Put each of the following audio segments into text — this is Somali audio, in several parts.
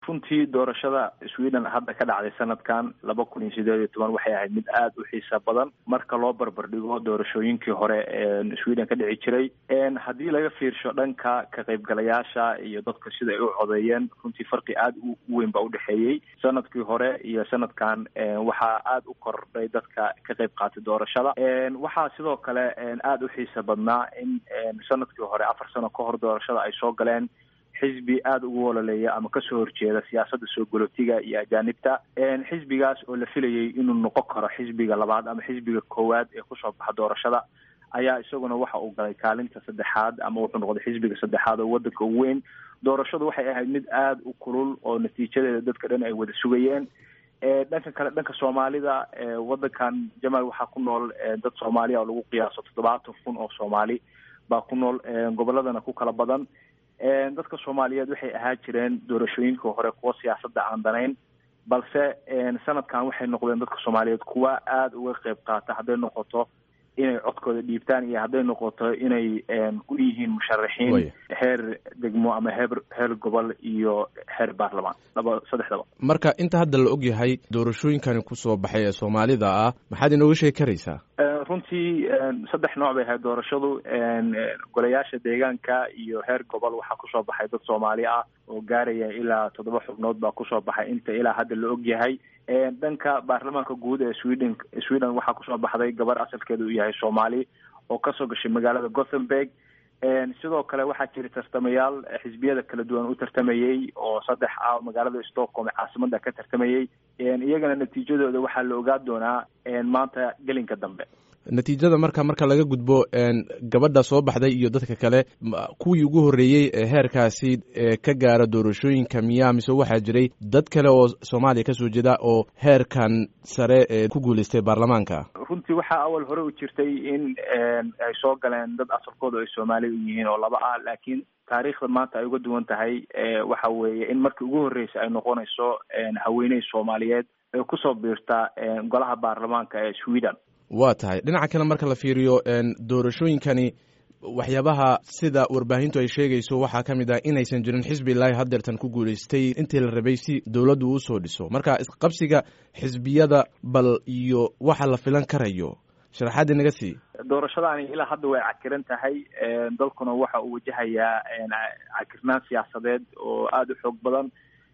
runtii doorashada sweden hadda ka dhacday sanadkan laba kun iyo sideed iyo toban waxay ahayd mid aada u xiisa badan marka loo barbar dhigo doorashooyinkii hore ee sweden ka dhici jiray haddii laga fiirsho dhanka ka qaybgalayaasha iyo dadka sida ay u codeeyeen runtii farqi aada u weyn baa udhexeeyey sanadkii hore iyo sanadkan waxaa aada u kordhay dadka ka qayb qaatay doorashada waxaa sidoo kale aada u xiisa badnaa in sanadkii hore afar sano ka hor doorashada ay soo galeen xisbi aada ugu wololeeya ama kasoo horjeeda siyaasadda soo golotiga iyo ajaanibta xisbigaas oo la filayay inuu noqon karo xisbiga labaad ama xisbiga koowaad ee kusoo baxa doorashada ayaa isaguna waxa uu galay kaalinta saddexaad ama wuxuu noqday xisbiga saddexaad oo wadanka ugu weyn doorashadu waxay ahayd mid aada u kulul oo natiijadeeda dadka dhan ay wada sugayeen dhanka kale dhanka soomaalida wadankan jamaal waxaa ku nool dad soomaaliya oo lagu qiyaaso toddobaatan kun oo soomaali baa ku nool goboladana ku kala badan dadka soomaaliyeed waxay ahaa jireen doorashooyinka hore kuwa siyaasadda aan danayn balse sanadkan waxay noqdeen dadka soomaaliyeed kuwa aada uga qeyb qaata hadday noqoto inay codkooda dhiibtaan iyo hadday noqoto inay u yihiin musharaxiin heer degmo ama heer heer gobol iyo heer baarlamaan laba saddexdaba marka inta hadda la og yahay doorashooyinkani kusoo baxay ee soomaalida ah maxaad inooga sheegi karaysaa runtii saddex nooc bay ahayd doorashadu golayaasha deegaanka iyo heer gobol waxaa kusoo baxay dad soomaali ah oo gaaraya ilaa toddoba xubnood baa kusoo baxay inta ilaa hadda la og yahay dhanka baarlamaanka guud ee sweden sweden waxaa kusoo baxday gabar asalkeeda uu yahay soomaali oo kasoo gashay magaalada gothenburg sidoo kale waxaa jira tartamayaal xisbiyada kala duwan u tartamayey oo saddex ah magaalada stockholm ee caasimada ka tartamayey iyagana natiijadooda waxaa la ogaa doonaa maanta gelinka dambe natiijada marka marka laga gudbo gabadha soo baxday iyo dadka kale kuwii ugu horreeyey ee heerkaasi ka gaara doorashooyinka miyaa mise waxaa jiray dad kale oo soomaaliya kasoo jeeda oo heerkan sare ee ku guuleystay baarlamaanka runtii waxaa awal hore u jirtay in ay soo galeen dad asalkooda ay soomaali u yihiin oo laba ah laakiin taariikhda maanta ay uga duwan tahay waxa weeye in markii ugu horreysay ay noqonayso haweeney soomaaliyeed ee kusoo biirta golaha baarlamaanka ee sweden waa tahay dhinaca kale marka la fiiriyo doorashooyinkani waxyaabaha sida warbaahintu ay sheegayso waxaa ka mid ah inaysan jirin xisbi ilaahi hadeertan ku guulaystay intii la rabay si dowladdu usoo dhiso marka isqabsiga xisbiyada bal iyo waxa la filan karayo sharaxaadii naga sii doorashadaani ilaa hadda way cakiran tahay dalkuna waxa uu wajahayaa cakirnaan siyaasadeed oo aada u xoog badan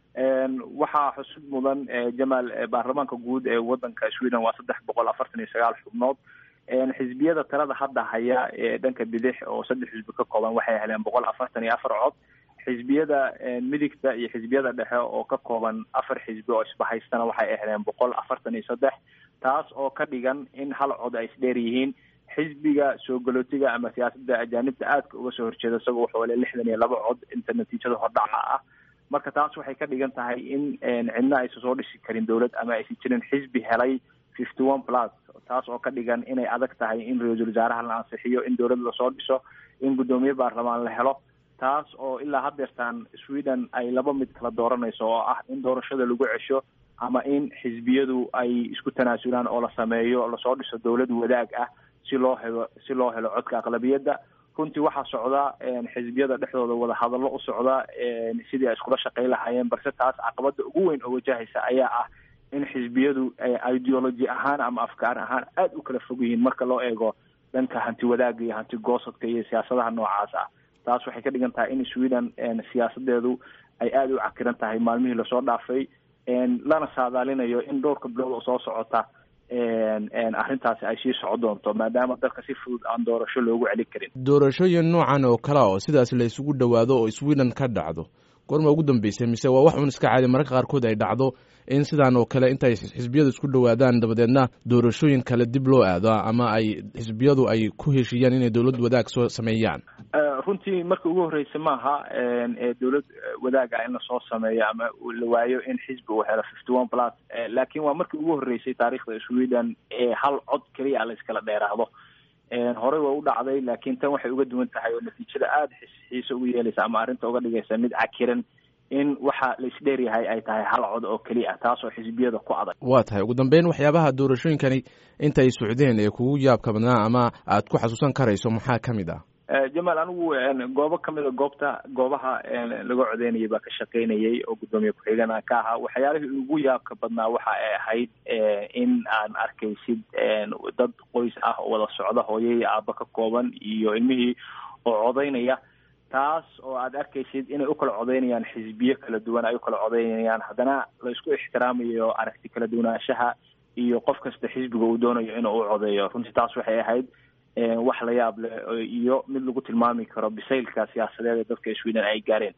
waxaa xusud mudan jamaal baarlamaanka guud ee wadanka sweden waa saddex boqol afartan iyo sagaal xubnood xisbiyada talada hadda haya ee dhanka bidix oo saddex xisbi ka kooban waxay heleen boqol afartan iyo afar cod xisbiyada midigta iyo xisbiyada dhexe oo ka kooban afar xisbi oo isbahaystana waxay heleen boqol afartan iyo saddex taas oo ka dhigan in hal cod ay isdheer yihiin xisbiga soo galootiga ama siyaasadda ajaanibta aadka uga soo horjeeda isagoo wuxuu hele lixdan iyo laba cod inta natiijada hordhaca ah marka taas waxay ka dhigan tahay in cidna aysan soo dhisi karin dowlad ama aysan jirin xisbi helay fifty one plus taas oo ka dhigan inay adag tahay in ra-iisul wasaaraha la ansixiyo in dowlad lasoo dhiso in guddoomiye baarlamaan la helo taas oo ilaa hadeertaan sweden ay laba mid kala dooranayso oo ah in doorashada lagu cesho ama in xisbiyadu ay isku tanaasulaan oo la sameeyo lasoo dhiso dowlad wadaag ah si loo helo si loo helo codka aqlabiyadda runtii waxaa socda xisbiyada dhexdooda wadahadallo u socda sidii ay iskula shaqayn lahaayeen balse taas caqabada ugu weyn oo wajahaysa ayaa ah in xisbiyadu ideology ahaan ama afkaar ahaan aada u kala fog yihiin marka loo eego dhanka hanti wadaagga iyo hanti goosadka iyo siyaasadaha noocaas ah taas waxay ka dhigan tahay in sweden siyaasadeedu ay aada u cakiran tahay maalmihii lasoo dhaafay lana saadaalinayo in dhowrka bilood oo soo socota arrintaasi ay sii soco doonto maadaama dalka si fudud aan doorasho loogu celin karin doorashooyin noocan oo kale oo sidaas la isugu dhowaado oo sweden ka dhacdo goorma ugu dambeysay mise waa wax un iska caadi mararka qaarkood ay dhacdo in sidaan oo kale intay xisbiyadu isku dhowaadaan dabadeedna doorashooyin kale dib loo aado ama ay xisbiyadu ay ku heshiiyaan inay dowlad wadaag soo sameeyaan runtii marka ugu horreysa maaha dowlad wadaaga in lasoo sameeyo ama la waayo in xisbi uu helo fifty one plus laakiin waa markii ugu horreysay taariikhda sweden ee hal cod keliya la iskala dheeraado horey way u dhacday laakiin tan waxay uga duwan tahay oo natiijada aada xiise ugu yeelaysa ama arrinta uga dhigaysa mid cakiran in waxa la isdheer yahay ay tahay hal cod oo keliya taas oo xisbiyada ku adag waa tahay ugu dambeyn waxyaabaha doorashooyinkani intay socdeen ee kugu yaabka badnaa ama aad ku xasuusan karayso maxaa ka mid ah jamaal anigu goobo kamida goobta goobaha laga codeynayay baa ka shaqaynayay oo guddoomiye ku-xigeenaa ka ahaa waxyaalihii ugu yaabka badnaa waxa ay ahayd in aan arkaysid dad qoys ah oo wada socda hooyo iyo aaba ka kooban iyo ilmihii oo codeynaya taas oo aad arkaysid inay ukala codeynayaan xisbiyo kala duwan ay ukala codeynayaan haddana la isku ixtiraamayo aragti kala duwanaanshaha iyo qof kasta xisbiga uu doonayo inuu u codeeyo runtii taas waxay ahayd wax la yaab leh iyo mid lagu tilmaami karo bisaylka siyaasadeed ee dadka sweden ay gaareen